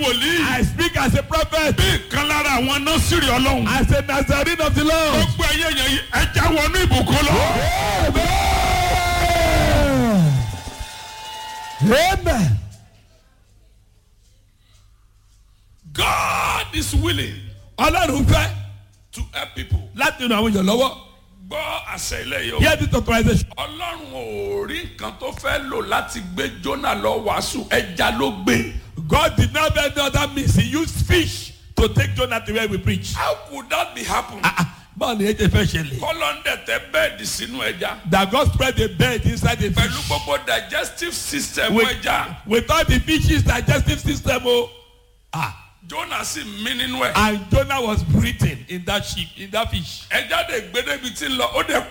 wòlíì. I speak as a prophet, bí ìkan lára àwọn nọ́sìrì ọlọ́run. as a Nazarene of the Lord. gbogbo ẹyẹ yẹn yìí ẹja wọnú ìbùkún lọ. Amen. God is willing Ọlọ́run fẹ́ to help people. láti ran àwọn èèyàn lọ́wọ́. gbọ́ àṣẹ ilé yìí o. Hear this authorization. ọlọ́run ò rí nǹkan tó fẹ́ lò láti gbé Jónà lọ wàásù ẹja ló gbé. God did not have any other means. He used fish to take Jonah to where we preach. how could that be happen. Ah, ah, Báwo ni ètò ìfẹ́ ṣẹlẹ̀? kọ́lọ́ndẹ̀ tẹ bẹ́ẹ̀dì sínú ẹja. That God spread a bed inside the pẹ̀lú fish. gbogbo digestive system With, ẹja. without the fish's digestive system, oh, ah, Jónà sì mí nínú ẹ̀. and Jonah was breathing in that ship, in that fish. ẹja dẹ̀ gbé débi tí ń lọ ó dẹ̀